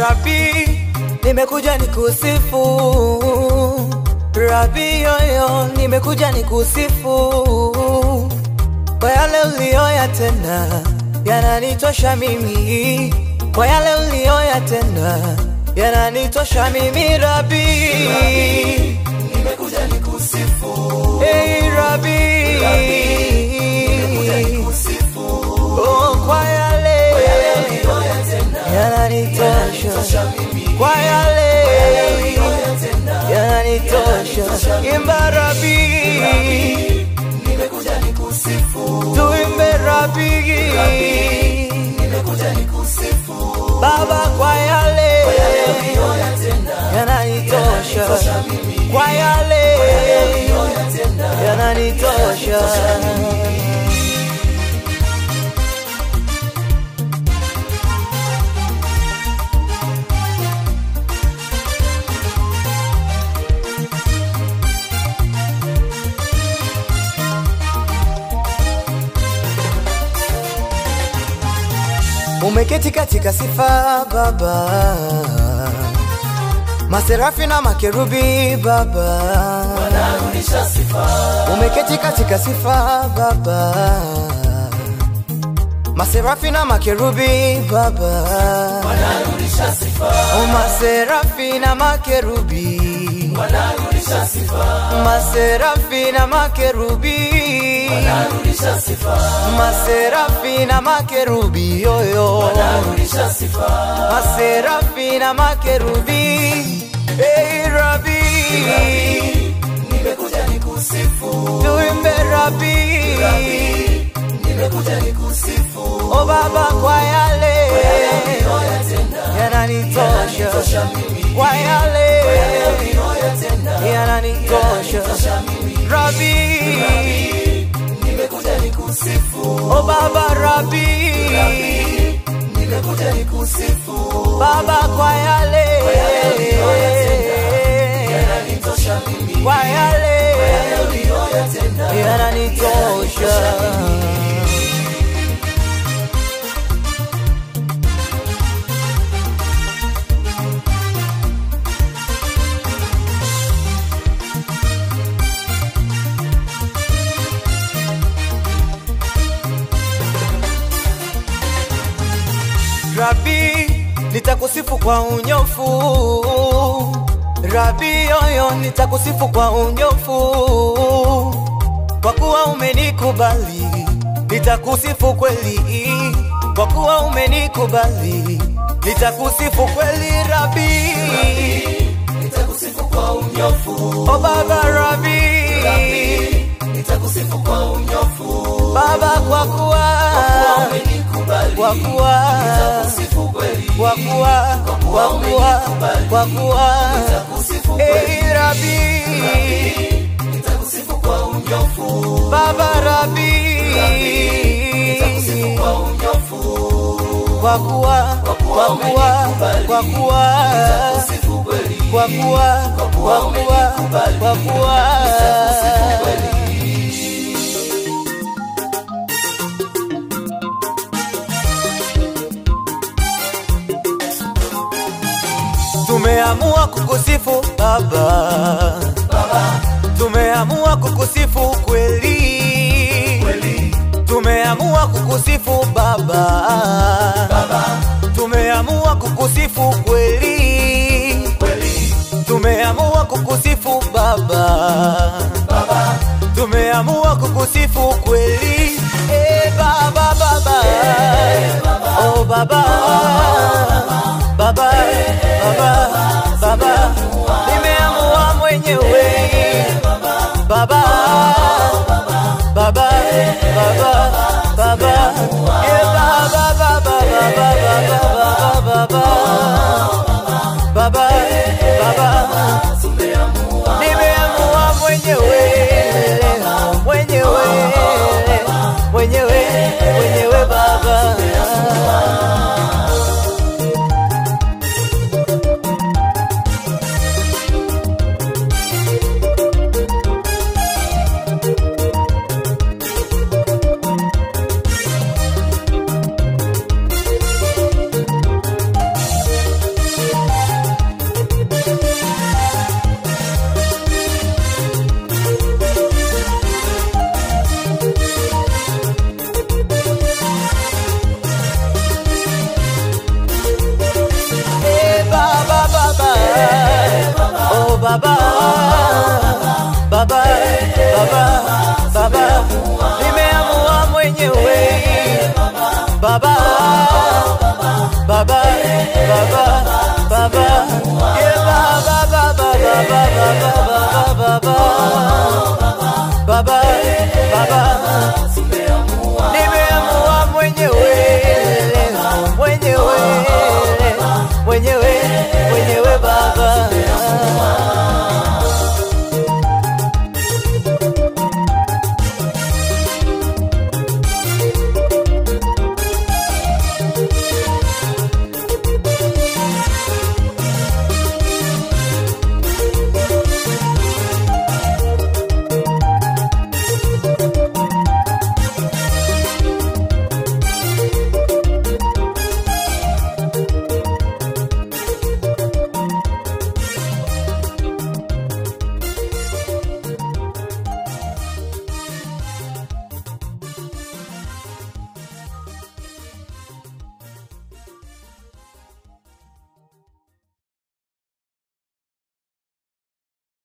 Rabi, nimekuja nikusifu. Rabi yoyo, nimekuja nikusifu kwa yale uliyoyatenda, yananitosha mimi. Kwa yale uliyoyatenda, yananitosha mimi. Rabi, nimekuja nikusifu hey Rabi, nimekuja nikusifu oh, kwa yale uliyoyatenda yananitosha, mimi kwa yale uliyoyatenda yananitosha. Imba Rabi, nimekuja nikusifu tuimbe Rabi, nimekuja nikusifu Baba, kwa yale uliyoyatenda yananitosha, kwa yale uliyoyatenda yananitosha. Umeketi katika sifa Baba, maserafi na makerubi Baba, narudisha sifa umeketi katika sifa Baba, maserafi na makerubi Baba, narudisha sifa o maserafi na makerubi, narudisha sifa maserafi na makerubi, narudisha sifa maserafi na makerubi yoyo narudisha sifa maserafi na makerubi hey, Rabi, nimekuja nikusifu tuimbe Rabi, nimekuja nikusifu o Baba, kwa yale uliyoyatenda yananitosha, kwa yale uliyoyatenda yananitosha Rabi, nimekuja nikusifu o Baba Rabi, nimekuja nikusifu Baba, kwa yale yananitosha mimi kwa yale uliyoyatenda yananitosha. Rabi, nitakusifu kwa unyofu. Rabi yoyo, nitakusifu kwa unyofu, kwa kuwa umenikubali. Nitakusifu kweli, kwa kuwa umenikubali. Nitakusifu kweli Rabi, nitakusifu kwa unyofu o Baba Rabi, nitakusifu kwa unyofu Baba, kwa kuwa umenikubali kwa kuwa nitakusifu kweli kwa kuwa kwa kuwa kwa kuwa nitakusifu kweli Ei Rabi, nitakusifu kwa unyofu Baba Rabi, nitakusifu kwa unyofu kwa kuwa kwa kuwa kwa kuwa nitakusifu kweli kwa kuwa kwa kuwa kwa kuwa Tumeamua kukusifu Baba, tumeamua kukusifu kweli, kweli tumeamua kukusifu Baba, tumeamua kukusifu kweli, kweli tumeamua kukusifu Baba, tumeamua kukusifu kweli, eh Baba, Baba, oh Baba, Baba, Baba, Baba, nimeamua mwenyewe Baba, Baba, Baba, Baba, yeah, Baba, Baba, Baba, Baba, Baba, Baba, Baba, nimeamua mwenyewe, mwenyewe, mwenyewe, mwenyewe Baba. baba baba baba nimeamua mwenyewe baba baba baba baba yeah, baba baba baba baba baba baba baba nimeamua mwenyewe mwenyewe mwenyewe mwenyewe baba